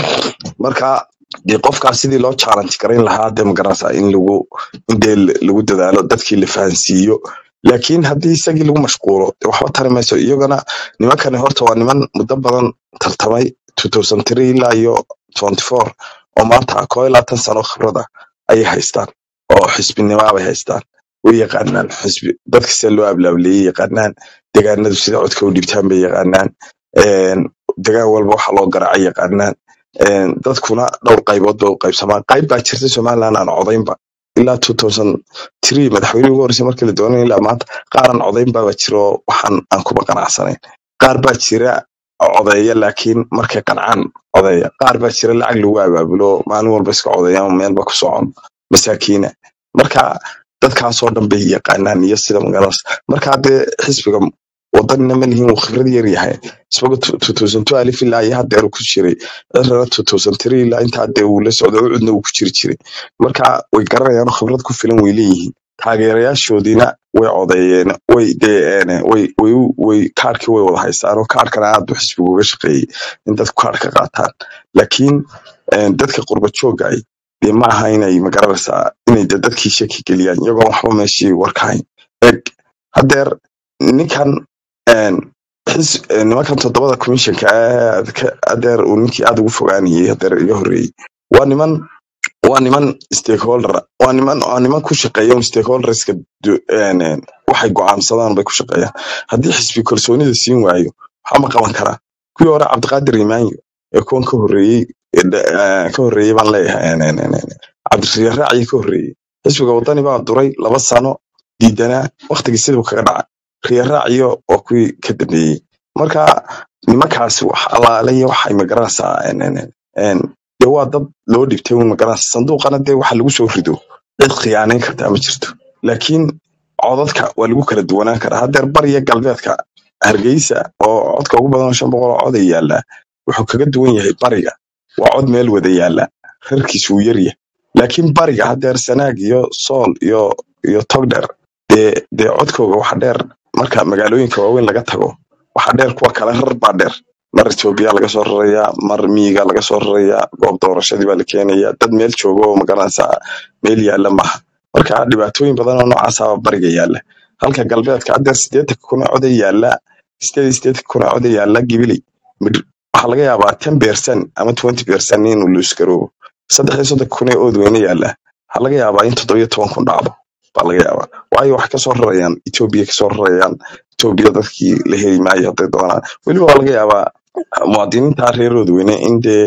marka dee qofkaas sidii loo challenge garayn lahaa dee magaranaysa in lagu in dee l- lagu dadaalo dadkii la fahansiiyo laakiin haddii isagii lagu mashquulo dee waxba tari mayso iyagana nimankani horta waa niman muddo badan tartamay 2003 ilaa iyo 24 oo maanta koo iyo labaatan sano khibrada ayay haystaan oo xisbinimo bay haystaan way yaqaanaan xisbi dadka sida loo ablaableeyay yaqaanaan degaanadu sida codka u dhibtaan bay yaqaanaan Een, degaan walba waxa loo garaacay yaqaanaan Een, dadkuna dhowr qaybood bay u qaybsamaan qayb baa jirta somaliland aan codaynba ilaa 2003 madaxweynihii ugu horreysay markii la doonay ilaa maanta qaar aan codayn baa jira oo waxaan aan kuba qanacsanayn qaar baa jira codeeya laakiin markay qancaan codeeya qaar baa jira lacag lagu abaabulo maalin walba iska codeeya ama meelba ku socon masaakiina marka dadkaasoo dhan bay yaqaanaan iyo sida magaranaysa marka haddee xisbiga wadanina ma lihin uu khibrad yar yahay isbaga 2012 ilaa iyo haddeer uu ku jiray cirana 2003 ilaa intaa dee uu la socday ucudna uu ku jiri jiray marka way garanayaan oo khibrad ku filan way leeyihiin taageerayaashoodiina way codeeyeen way dee een, way way u- way kaarkii way wada haystaan oo kaarkana aad buu xisbigu uga shaqeeyey in dadku kaarka qaataan laakiin een, dadka qurba jooga ay dee ma aha inay magaranaysaa inay dee dadkii shaki geliyaan iyagoo waxba meeshii warkahayn eg haddeer ninkan een, xis- een, nimankan toddobada commissionka ah ka- haddeer uu ninkii aad ugu fogaanayay haddeer iga horreeyey waa niman waa niman stakeholder ah. waa niman waa niman ku shaqeeya un stakeholderska du- een, een, waxay go'aansadaan bay ku shaqeeyaan haddii xisbi kalsoonida siin waayo waxaa ma qaban karaa kuwii hore cabdiqaadir imaanyo ee kuwan ka horreeyey ee dha- ee, ka horreeyey baan leeyahay een, een, een, een, cabdirasiir raaci ka horreeyey xisbiga wadani baa duray laba sano diidanaa waqtigii siduu kaga dhacay riya raaciyo waa kuwii ka dambeeyey marka nimankaasi wax allaale iyo waxay magaranaysaa een, een, een, een, dee waa dad loo dhibtay un magaranaysa sanduuqana dee waxa lagu soo rido cid khiyaanayn kartaa ma jirto laakiin codadka waa lagu kala duwanaan karaa haddeer bariya galbeedka hargeysa oo codka ugu badan oo shan boqol oo cod ay yaallaa wuxuu kaga duwan yahay bariga waa cod meel wada yaalla rarkiisu wuu yaryahay laakiin bariga haddeer sanaag iyo sool iyo iyo togdheer dee dee codkooga waxa dheer marka magaalooyinka waaweyn laga tago waxa dheer kuwa kale rar baa dheer mar etoobiya laga soo rarayaa mar miyiga laga soo rarayaa goob doorashadii baa la keenayaa dad meel jooga oo magaranaysaa meel yaalla maaha marka dhibaatooyin badan oo noocaasa bariga yaalla halka galbeedka haddeer sideetanka kun oo coday yaalla sideed iyo sideetanka kun oo coday yaalla gibiley Mid- waxaa laga yaabaa ten percent ama twenty percent inuu luus garoobo saddex iyo soddonka kun ee ood weyne yaalla waxaa laga yaabaa in toddobiyo toban kun dhacdo baa laga yaabaa waayo waxay kasoo rarayaan etoobiya kasoo rarayaan etoobiya dadkii la heli maayo hadday doonaan weliba waa laga yaabaa muwaadiniinta reerooda weyne in dee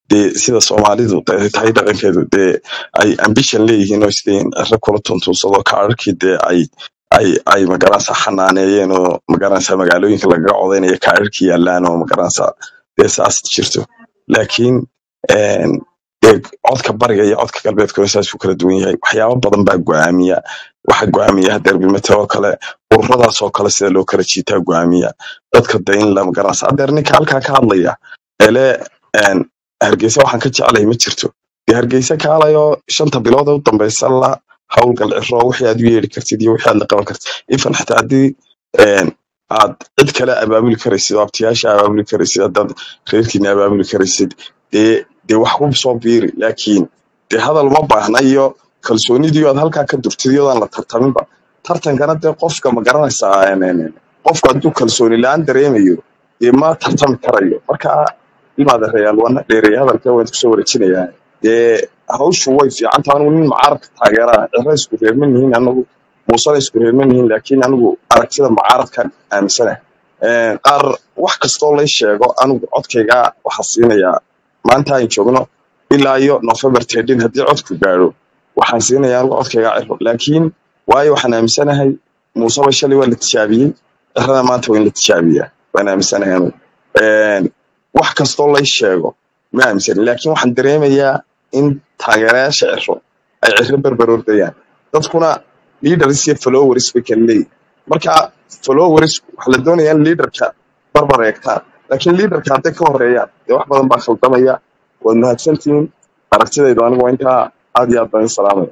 dee sida soomaalidu de- tahay dhaqankeedu dee ay ambition leeyihiin oo isleeyihin ciro kula tuntuunsado kaararkii dee ay ay ay magaranaysa xanaaneeyeen oo magaranaysa magaalooyinka lagaga codaynaya kaararkii yaalaan oo magaranaysa dee saas jirto laakiin een, dee codka bariga iyo codka galbeedkuna saas u kala duwan yahay waxyaabo badan baa go'aamiya waxa go'aamiya hadeer bimete oo kale ururadaas oo kale sida loo kala jiitaa go'aamiya dadka de in la magaranaysa hadeer ninka halkaa ka hadlaya ele een, hargeysa waxaan ka jeclahay ma jirto dee hargeysa kaalayoo shanta bilood ee u dambeysa la howlgal ciro wixii aad u yeeri kartid iyo wixii aad la qaban kartid ifan xitaa haddii een, aad cid kale abaabuli karaysid oo abtiyaasha abaabuli karaysid haddaad reerkiina abaabuli karaysid dee dee wax ku soo biiri laakiin dee hadal ma baahna iyo kalsoonidii aad halkaa ka durtid iyadoo la tartaminba tartankana dee qofka ma garanaysaa een, een, qofku hadduu kalsooni la-aan dareemayo dee ma tartami karayo marka ilmaada reyaal wana dheereeya hadalka waan kusoo wareejinayaa dee hawshu way fiican tahay anigu nin mucaaradka taageera ciro isku reerman yihiin anagu muusana isku reerman yihiin laakiin anigu aragtida mucaaradkan aaminsanahay Een, qaar wax kastoo lay sheego anigu codkayga waxaa siinayaa maanta aan joogno ilaa iyo november tedin haddii codku gaadho waxaan siinayaa anigu codkayga ciro laakiin waayo waxaan aaminsanahay muuseba shalay waa la tijaabiyey cirana maanta waa in la tijaabiyaa waan aaminsanahay anigu Een, wax kastoo lay sheego ma aaminsanin laakiin waxaan dareemayaa in taageerayaasha ciro ay ciro berber ordayaan dadkuna leaders iyo followers bay kala leeyihin marka followers waxaa la doonayaa in leaderka barbar eegtaan laakiin leaderka hadday ka horeeyaan dee wax badan baa khaldamaya waad mahadsantihiin aragtidaydu anigu waa intaa aad iyo aad baan idin salaamaya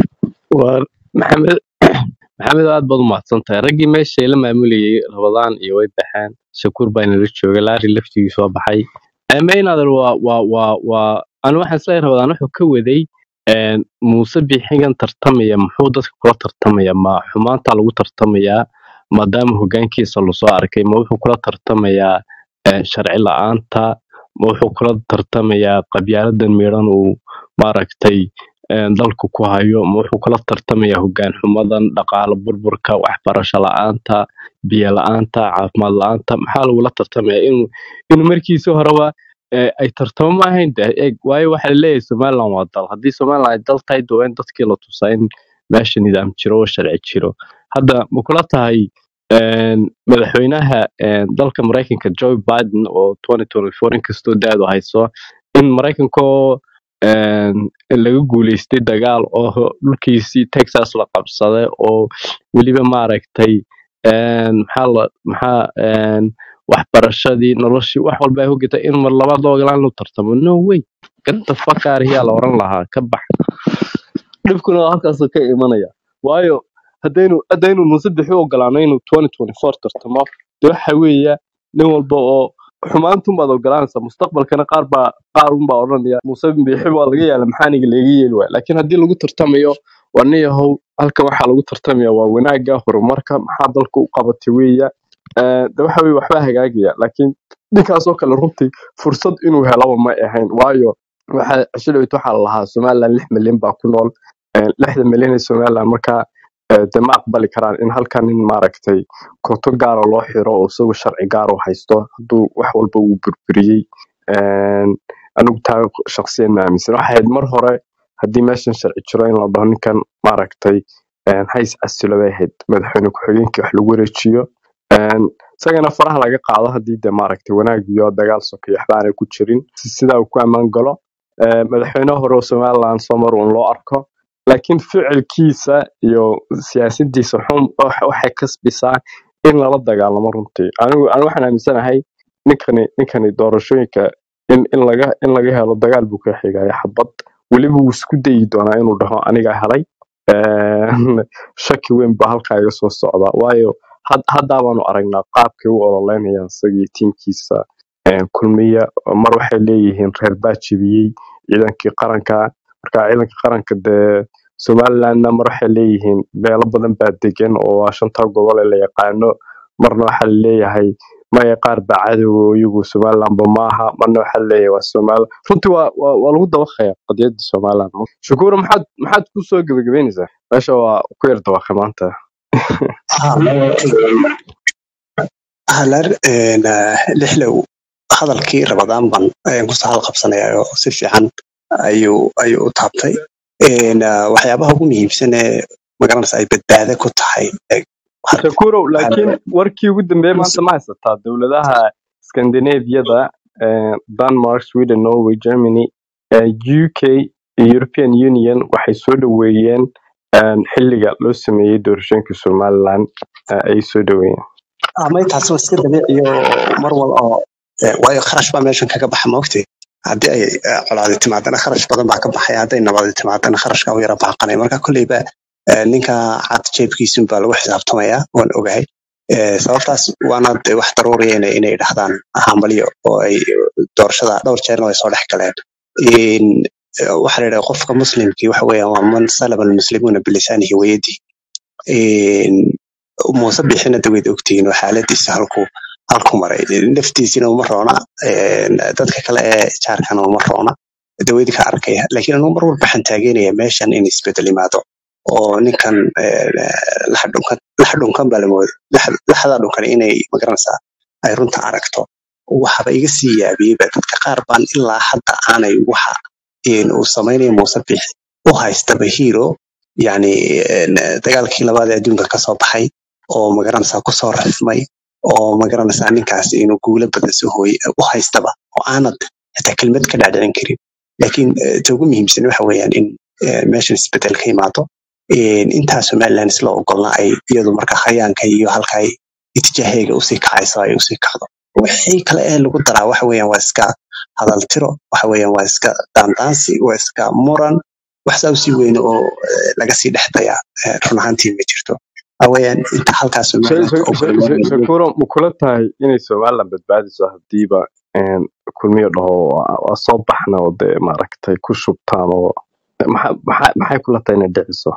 waa maxamed maxamed aad baad u mahadsantahay raggii meesha la maamulayay rabadaan iyo way baxeen shakuur baa inala jooga laari laftigiisu waa baxay maynadar waa waa waa waa anu waxaan isleeyahay rabadaan wuxuu ka waday een, muuse bixigan tartamaya muxuu dadka kula tartamaya ma xumaanta lagu tartamayaa maadaama hogaankiisa lasoo arkay ma wuxuu kula tartamayaa een, sharci la-aanta ma wuxuu kula tartamayaa qabyaaladan miidhan uu maaragtay een, dalka ku hayo ma wuxuu kula tartamayaa hogaan xumadan dhaqaale burburka waxbarasho la-aanta biyo la-aanta caafimaad la-aanta maxaa lagula tartamaya inuu inuu markiisi horeba ee, ay tartamo ma ahayn de eeg waayo waxaa laleeyahay somaliland waa dal haddii somaliland ay dal tahay de waa in dadkii la tusaa in meesha nidaam jiro oo sharci jiro hadda ma kula tahay een, madaxweynaha een, dalka maraykanka joe biden oo 2024 inkastoo daadu hayso in maraykankoo een, laga guuleystay dagaal oo dhulkiisii texas la qabsaday oo weliba maaragtay een, maxaa la maxaa een, waxbarashadii noloshii wax walba ay hogata in mar labaad loo ogolaan inuu tartamo no way ganta fakaariyaa la oran lahaa ka bax dhibkuna waa halkaasuu ka imanaya waayo haddaynu haddaynu muuse bixi u ogolaano inuu 2024 tartamo de waxa weeya nin walba oo xumaantun baad ogolaanaysaa mustaqbalkana qaar baa qaar unbaa odhanaya muuse bixi baa laga yaala maxaa aniga laga yeeli waaya laakiin haddii lagu tartamayo waa nin yahow halkan waxaa lagu tartamaya waa wanaagga horumarka maxaa dalka u qabatay weeya Eh, de waxa weye waxbaa hagaagaya laakiin ninkaasoo kale runtii fursad inuu helaba ma ahayn waayo waxa shilowit waxaa la lahaa somaliland lix milyan baa ku nool Eh, lixda milyan ee somaliland markaa eh, de ma aqbali karaan in halkan nin maaragtay koonto gaara loo xiro oo isagu sharci gaar u haysto hadduu wax walba uu burburiyey Eh, anigu taa shaqsiyan ma aaminsan waxay ahayd mar hore haddii meeshan sharci jiro in la dhaho ninkan maaragtay eh, hays casilo bay ahayd madaxweyne ku-xigeenkii wax lagu wareejiyo Een, isagana faraha laga qaado haddii de maaragtay wanaag iyo dagaal sokeyo waxba aanay ku jirin si sidaa uu ku ammaan galo Ee, madaxweyne hore oo somaliland soo mar uun loo arko laakiin ficilkiisa iyo siyaasadiisa xun wax- waxay kasbisaa in lala dagaalamo runtii anigu anigu waxaan aaminsanahay ninkani ninkani doorashooyinka in in laga in laga helo dagaal buu ka xigaya xabad weliba wuu isku dayi doonaa inuu dhaho aniga helay Een, shaki weyn baa halkaa iga soo socda waayo had- haddaa baanu aragnaa qaabkay u ololeynayaan isagii tiimkiisa een, kulmiya mar waxay leeyihiin reer baa jebiyey ciidankii qaranka marka ciidanka qaranka dee somalilandna mar waxay leeyihiin beelo badan baa degan oo waa shanta gobol ee la yaqaano marna waxaa laleeyahay maya qaar baa cadowga oo iyagu somalilandba maaha marna waxaa laleeyahay waa somal runtii waa waa waa lagu dabaqaya qadiyadda somaliland shukuura maxaad maxaad ku soo gebagabeynaysaa meesha waa ku yar dabaqay maanta halar lixlow hadalkii rabadaan ban ayaan kusoo halqabsanaya oo si fiican ayuu ayuu u taabtay Een, ah, waxyaabaha ugu muhiimsan ee magaranaysa ay badbaado ku tahay ee had- shakurow laakiin had- warkii ugu dambeeyay maanta ma haysataa dowladaha scandinaviyada eh, denmark sweden norway germany eh, uk iyo european union waxay soo dhoweeyeen eh, xiliga loo sameeyey doorashooyinka somaliland eh, ayay soo dhoweeyeen ama intaas waa iska dabiici oo mar wal oo eh, waayo kharash baa meeshan kaga baxa maogti haddii ay eh, colaadi timaadana kharash badan baa ka baxaya hadday nabadi timaadana kharashka u yara baaqanaya marka kolleyba eh, ninka cad jeebkiisun baa lagu xisaabtamaya waan ogahay Eh, sababtaas waana de wax daruuriya inay inay dhahdaan hambalyo oo ay doorashada dhowr jeerna way soo dhex galeen In, eh, waxaa la yidhaha qofka muslimkii waxa weeyaan waa man salama almuslimuuna bilisaanihi wayadihi Een, muuse bixina daweyd ogtihiin oo xaaladiisa halku halku maray naftiisina uma roona een, dadka kale ee jaarkana uma roona daweyd ka arkaya laakiin anugu mar walba waxaan taageeraya meeshan in isbedel imaado oo ninkan een, lax dhunkan lax dhunkan baa lamooda laxda dhunkan inay magaranaysaa ay runta aragto waxaba iga sii yaabiyeyba dadka qaar baan ilaa hadda aanay waxa een, uu samaynayo muuse bixi u haystaba hero yani een, dagaalkii labaad ee adduunka kasoo baxay oo magaranaysaa kusoo rafmay oo magaranaysaa ninkaas inuu guulo badan soo hooyay u haystaba oo aanad xitaa kelmad ka dhaadhicin karin laakiin eh, ta ugu muhiimsan waxa weeyaan in eh, meeshan isbedel ka imaado Een, intaa somaliland isla ogolna ay iyadu marka khayaanka iyo halka ay itijaaheega usii kacayso ay usii kacdo wixii kale ee lagu daraa waxa weeyaan waa iska hadal tiro waxa weeyaan waa iska daandaansi waa iska muran wax saa usii weyn oo eh, laga sii dhexdaya eh, run ahaantii ma jirto waxa weeyaan inta halkaa Sha- somaliland sha- ka sha- ogol sha- shakuro ma kula tahay inay somaliland badbaadiso hadiiba een, kulmiyo dhaho waa waa soo baxna oo dee maaragtay ku shubtaan oo maxa- maxa- maxay kula tahay inay dhiciso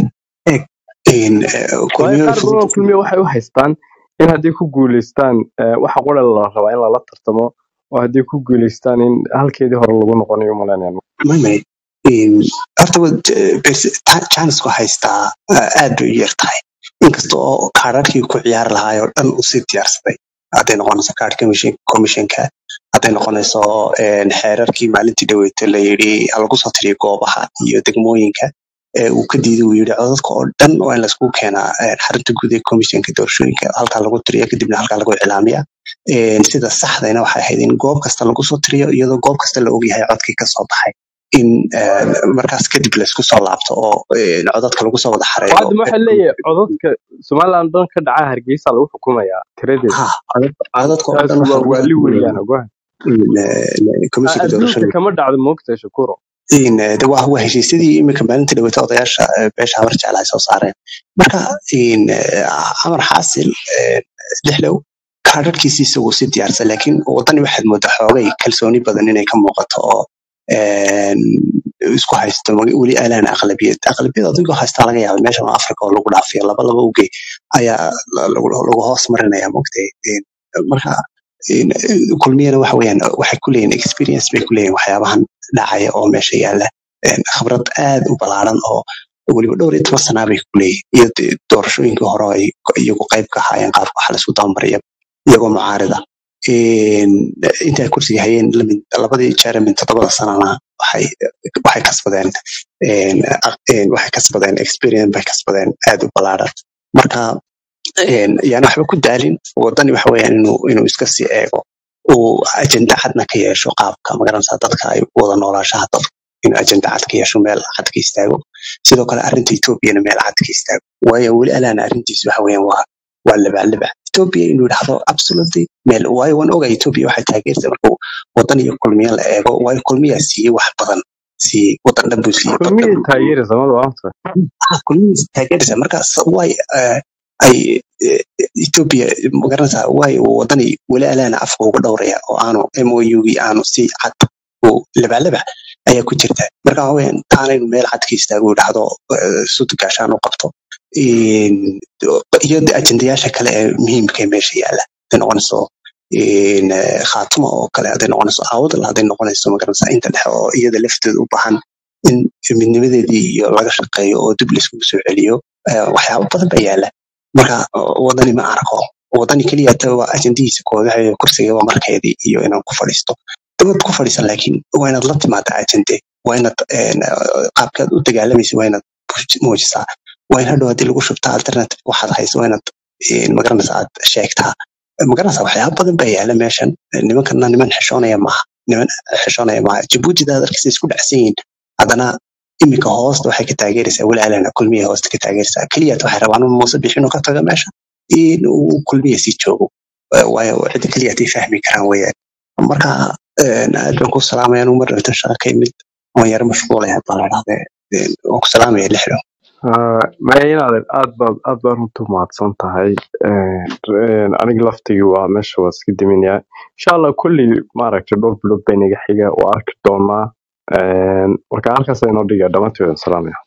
in eh, waayo kulmiyo qaar badan oo kulmiya waxay u haystaan in haddii ku guuleystaan eh, waxa qura la rabaa in lala tartamo oo haddii ku guuleystaan in halkeedii hore lagu noqonayo umalaynayaan mamay horta janisku haystaa eh, aad bay u yar tahay inkasta oo kaadhadhkii ku ciyaari lahaay oo dhan uu sii diyaarsaday hadday noqonayso kaadh commissionka hadday noqonayso een, xeerarkii maalintii dhaweete la yidhi ha lagu soo tiriyo goobaha iyo degmooyinka ee uu ka diiday uu yidhi codadka oo dhan waa in laisku keenaa een, xarunta guud ee commissionka doorashooyinka halkaa lagu tiriyo kadibna halkaa lagu iclaamiya Een, sida saxdayna waxay ahayd in goob kasta lagu soo tiriyo iyadoo goob kasta la ogyahay codkii kasoo baxay in een, markaas kadib laisku soo laabto oo een, codadka lagu soo wada xareeyo hadda waxaa leeyahay codadka somaliland dhan ka dhaca hargeysa lagu xukumayaa tiradeeda ha codad- codadka oo taas dhan waxaa waa lagu waali xukumayaa weeyaan ogaha in, eh, commissionka adduunka doorashooyinka kama dhacdo moogtahay shakuro in eh, de waa waa heshiisyadii iminka maalinta dhaweyta odayaasha eh, beesha habar jecla ay soo saareen marka in eh, amar xaasil eh, lixlow kaadhadhkiisi isagu si diyaarsan laakiin wadani waxaad moodaa xoogay kalsooni badan inay ka muuqato oo een, isku haysto mag- weli alaan aqlabiyad aqlabiyad adigoo haystaa laga yaaba meeshan waa africa oo lagu dhaafiyo laba laba uge ayaa la- lagu lagu hoos marinaya mogtay marka in, eh, kulmiyana waxa weeyaan waxay ku leeyihin experience bay ku leeyihin waxyaabahan dhacaya oo meesha yaala een, khibrad aad u ballaaran oo weliba dhowr iyo toban sanaa bay ku leeyihin iyo dee doorashooyinkii hore oo ay iyagu qayb ka ahaayeen qaar waxa la isku dabamaraya iyagoo mucaarida Een, intay kursiga hayeen lamid- labadii jeer min toddobada sanana waxay waxay kasbadeen een, aq- een, waxay kasbadeen experience bay kasbadeen aad u ballaaran marka een, yaan waxba ku daalin wadani waxa weeyaan inuu inuu iska sii eego uu ajenda cadna ka yeesho qaabka magaranaysaa dadka ay u wada noolaashaha dadku inuu ajenda cad ka yeesho meel cad ka istaago sidoo kale arrinta etoobiyana meel cad ka istaago waayo weli alaana arrintiisu waxa weeyaan waa waa labaclabac etoobiya inuu yidhaahdo absolutely meel waayo waan ogaa etoobiya waxay taageertay markuu wadan iyo kulmiya la eego waayo kulmiyaa siiyey wax badan siiyey wadan dhan buu siiyey bad kulmiyay dhan buu taageeraysa mada waanta ah kulmihiis taageeraysa markaas way eh, ay eh, Ethiopia magaranaysaa way wadani weli alaana afka uga dhowraya oo aanu MOU-gii aanu si cad u labalaba ayaa ku jirta marka waxa weeyaan taanaynu meel cad ka istaago uu dhahdo sud gaashaan u qabto Een, iyo de ajendayaasha kale ee muhiimka ee meesha yaala hadday noqonayso een, eh, khaatuma oo kale hadday noqonayso aawdal hadday noqonayso magaranaysaa inta dhexe oo iyada lafteeda u baahan in midnimadeedii iyo laga shaqeeyo oo dib laiskugu soo celiyo eh, waxyaabo badan baa yaala marka wadani ma arko wadani keliya ta waa ajendihiisa koodaha iyo kursiga waa markeedii iyo inaan ku fadhiisto dabad ku fadhiisan laakiin waa inaad la timaada ajende waa inaad een, qaabkaad u dagaalamaysa waa inaad muujisaa waa in hadhow haddii lagu shubta alternative waxaad hayso waa inaad een, magaranaysa aad sheegtaa magaranaysa waxyaaba badan baa yaala meeshan nimankana niman xishoonaya maaha niman xishoonaya maaha jabuuti daad arkaysa isku dhacsan yihiin haddana iminka hoosta waxay ka taageeraysaa walaalana kulmiya hoosta ka taageeraysaa keliyaat waxay rabaan in muuse bixin uu ka tago meesha in uu kulmiya sii joogo Eh, waayo cidda keliyaat ay fahmi karaan weeyaan marka een, aad baan ku salaamaya anigu mar dhintan shaqa ka imid waan yaro mashquulaya baa la dhahde waan ku salaamaya lixdo maya inaadan aad baad aad baad runta umahadsan tahay Een, een, aniga laftigii waa meesha waa iska diminayaa insha allah kulli maaragtay dhowr bilood bay naga xiga waa arki doonaa Een, marka halkaas inoo dhiga dhammaantood salaamaya